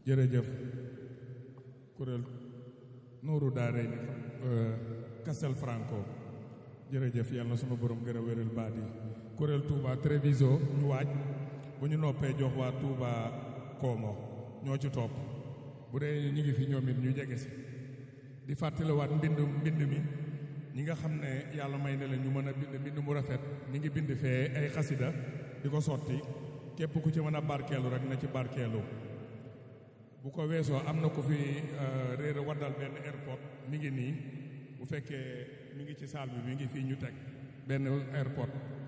jërëjëf kuréel Nuuru Daare ni Castel Franco jërëjëf yàlla na sunu borom gën a wéral baat yi kuréel Touba Treviso ñu waaj bu ñu noppee jox waa Touba Koomo ñoo ci topp bu dee ñu ngi fi ñoom it ñu jege si di fàttaliwaat mbind mbind mi ñi nga xam ne yàlla may na leen ñu mën a bind mbind mu rafet ñi ngi bind fee ay xasida di ko sotti képp ku ci mën a barkeelu rek na ci barkeelu bu ko weesoo am na ku fi réer waddal benn airport mi ngi nii bu fekkee mi ngi ci salle bi mi ngi fii ñu teg benn airport